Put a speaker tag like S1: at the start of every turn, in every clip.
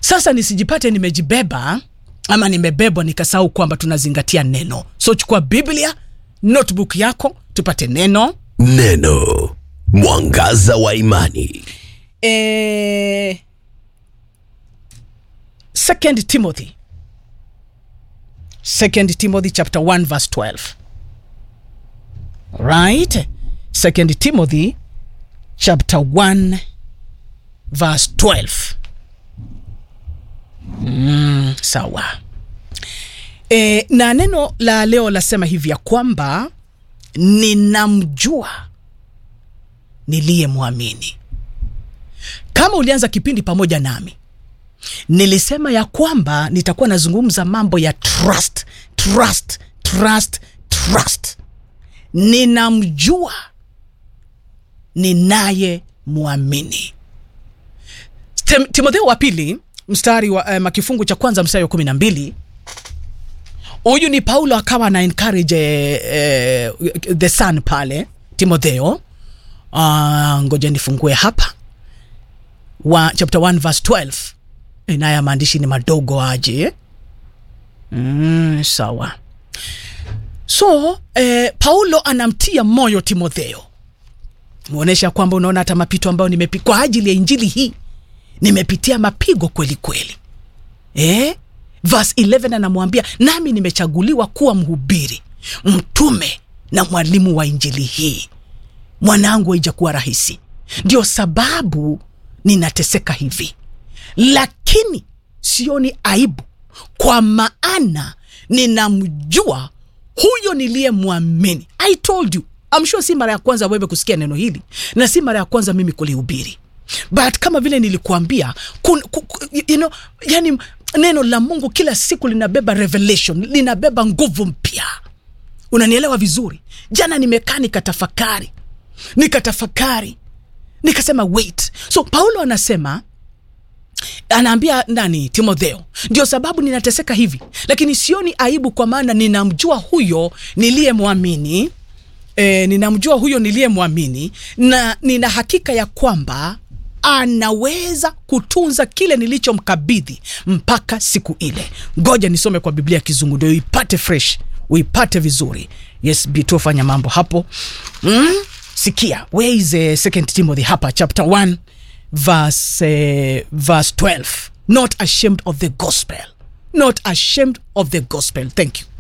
S1: sasa nisijipate nimejibeba ama nimebebwa nikasahau kwamba tunazingatia neno so chukua biblia notebook yako tupate neno
S2: Neno mwangaza wa imani.
S1: eh, second timothy second timothy chapter 1 verse 12 right second timothy chapter 1 verse 12 mm, sawa e, na neno la leo lasema hivi ya kwamba ninamjua niliyemwamini kama ulianza kipindi pamoja nami nilisema ya kwamba nitakuwa nazungumza mambo ya trust trust trust trust ninamjua ninaye mwamini Tim- timotheo wa pili mstari wa um, kifungu cha kwanza mstari wa kumi na mbili huyu ni paulo akawa ana encourage eh, eh, the son pale timotheo uh, ngoja nifungue hapa wa chapter 1 verse 12 Eh, naye maandishi ni madogo aje mm, sawa so eh, paulo anamtia moyo timotheo mwonyesha kwamba unaona hata mapito ambayo nimepi kwa ajili ya injili hii nimepitia mapigo kweli kweli eh? verse 11 anamwambia nami nimechaguliwa kuwa mhubiri mtume na mwalimu wa injili hii mwanangu haijakuwa rahisi ndio sababu ninateseka hivi lakini sioni aibu kwa maana ninamjua huyo niliyemwamini i told you I'm sure si mara ya kwanza wewe kusikia neno hili na si mara ya kwanza mimi kulihubiri but kama vile nilikuambia kun, ku, ku, you know, yani neno la mungu kila siku linabeba revelation linabeba nguvu mpya unanielewa vizuri jana nimekaa nikatafakari nikatafakari nikasema wait so paulo anasema anaambia nani timotheo ndio sababu ninateseka hivi lakini sioni aibu kwa maana ninamjua huyo niliyemwamini e, ninamjua huyo niliyemwamini na nina hakika ya kwamba anaweza kutunza kile nilichomkabidhi mpaka siku ile ngoja nisome kwa biblia ya kizungu ndio uipate fresh uipate vizuri yes bito fanya mambo hapo mm? sikia where is uh, second timothy hapa chapter 1 verse, uh, verse 12 not ashamed of the gospel not ashamed of the gospel thank you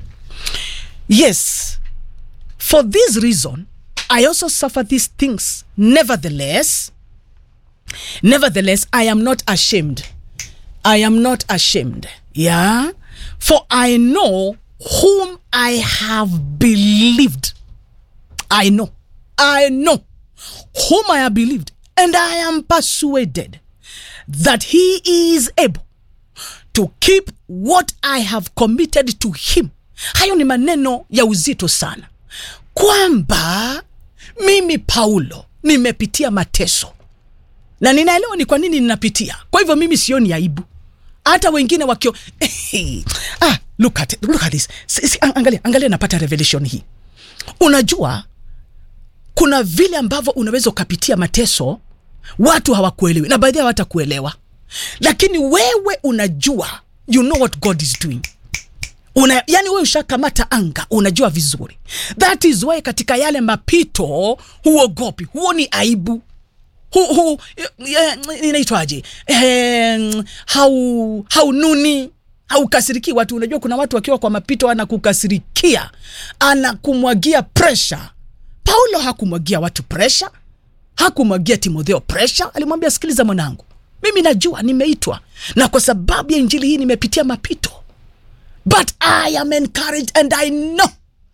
S1: yes for this reason i also suffer these things nevertheless nevertheless i am not ashamed i am not ashamed yeah for i know whom i have believed i know i know whom i have believed and i am persuaded that he is able to keep what i have committed to him hayo ni maneno ya uzito sana kwamba mimi paulo nimepitia mateso na ninaelewa ni kwa nini ninapitia kwa hivyo mimi sioni aibu hata wengine wakio ah, look at, look at this. Si, si, angalia, angalia napata revelation hii unajua kuna vile ambavyo unaweza ukapitia mateso watu hawakuelewi na baadhi hawatakuelewa lakini wewe unajua you know what god is doing una, yani wewe ushakamata anga unajua vizuri that is why katika yale mapito huogopi huoni aibu hu, hu, eh, inaitwaje eh, hau haununi haukasiriki watu unajua kuna watu wakiwa kwa mapito anakukasirikia anakumwagia presha paulo hakumwagia watu presha hakumwagia timotheo presha alimwambia sikiliza mwanangu mimi najua nimeitwa na kwa sababu ya injili hii nimepitia mapito but i am encouraged and i know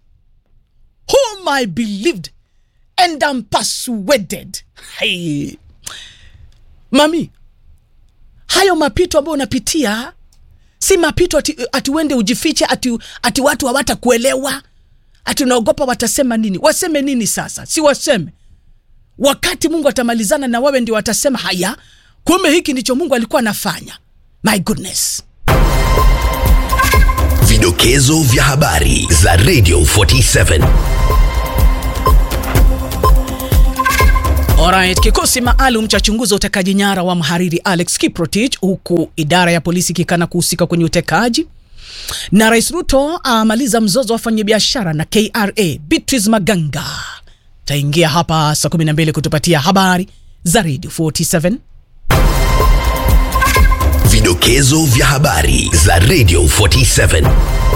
S1: whom i believed and am persuaded hey. mami hayo mapito ambayo unapitia si mapito ati, ati uende ujifiche ati, ati watu hawatakuelewa ati unaogopa watasema nini waseme nini sasa si waseme wakati mungu atamalizana na wewe ndio watasema haya kumbe hiki ndicho mungu alikuwa anafanya my goodness
S2: Vidokezo vya habari za Radio 47.
S1: Alright, kikosi maalum cha chunguza utekaji nyara wa mhariri Alex Kiprotich, huku idara ya polisi ikikana kuhusika kwenye utekaji na Rais Ruto amaliza mzozo wa wafanyabiashara na KRA. Beatrice Maganga taingia hapa saa 12 kutupatia habari za Radio 47.
S2: Vidokezo vya habari za Radio 47.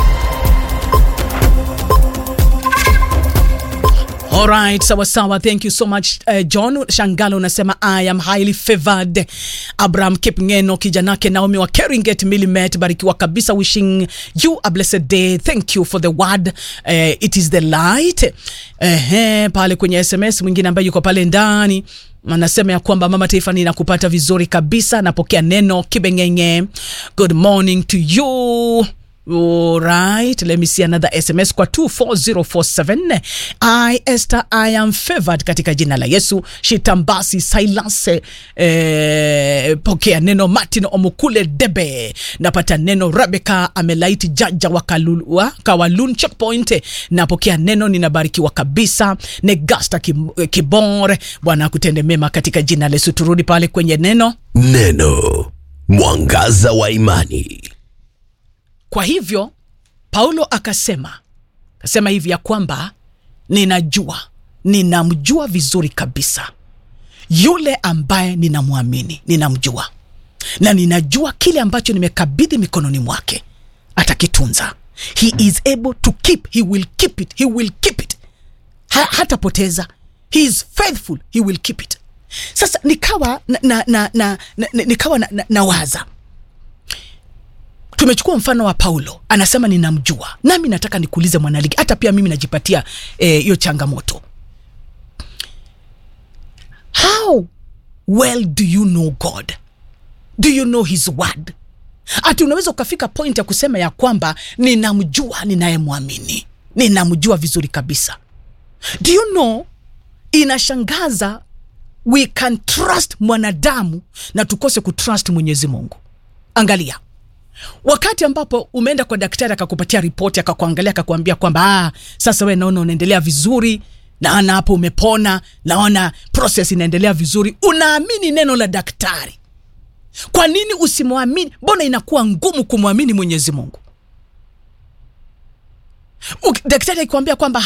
S1: Alright, sawa sawa, thank you so much uh, John Shangalo unasema I am highly favored. Abraham Kipngeno kijanake Naomi wa Keringet Milimet, barikiwa kabisa, wishing you a blessed day. Thank you for the word uh, it is the light. Ehe, pale kwenye SMS mwingine ambaye yuko pale ndani anasema ya kwamba mama taifa, ninakupata vizuri kabisa, napokea neno kibengenge. Good morning to you. Alright, let me see another SMS kwa 24047. I Esther, I am favored katika jina la Yesu. Shitambasi Silas, eh, pokea neno. Martin Omukule Debe, napata neno. Rebecca Amelaiti Jaja wa Kalulua, Kawalun checkpoint, napokea neno, ninabarikiwa kabisa. Negasta Kim- Kibore, Bwana akutende mema katika jina la Yesu. Turudi pale kwenye neno
S2: Neno mwangaza wa imani.
S1: Kwa hivyo Paulo akasema akasema hivi ya kwamba ninajua, ninamjua vizuri kabisa yule ambaye ninamwamini, ninamjua na ninajua kile ambacho nimekabidhi mikononi mwake atakitunza. He is able to keep, he will keep it, he will keep it. Ha, hatapoteza. He is faithful, he will keep it. Sasa nikawa na, na, na, na, na, nikawa na, na, na waza tumechukua mfano wa Paulo, anasema ninamjua, nami nataka nikuulize mwanaligi, hata pia mimi najipatia hiyo eh, changamoto. How well do you know God? Do you know his word? Ati unaweza ukafika point ya kusema ya kwamba ninamjua ninayemwamini, ninamjua vizuri kabisa. Do you know, inashangaza we can trust mwanadamu na tukose kutrust Mwenyezi Mungu. Angalia wakati ambapo umeenda kwa daktari akakupatia ripoti akakuangalia akakuambia kwamba ah, sasa we naona unaendelea vizuri, naona hapo umepona, naona process inaendelea vizuri, unaamini neno la daktari. Kwa nini usimwamini? Mbona inakuwa ngumu kumwamini Mwenyezi Mungu? Uk- Daktari akikwambia kwamba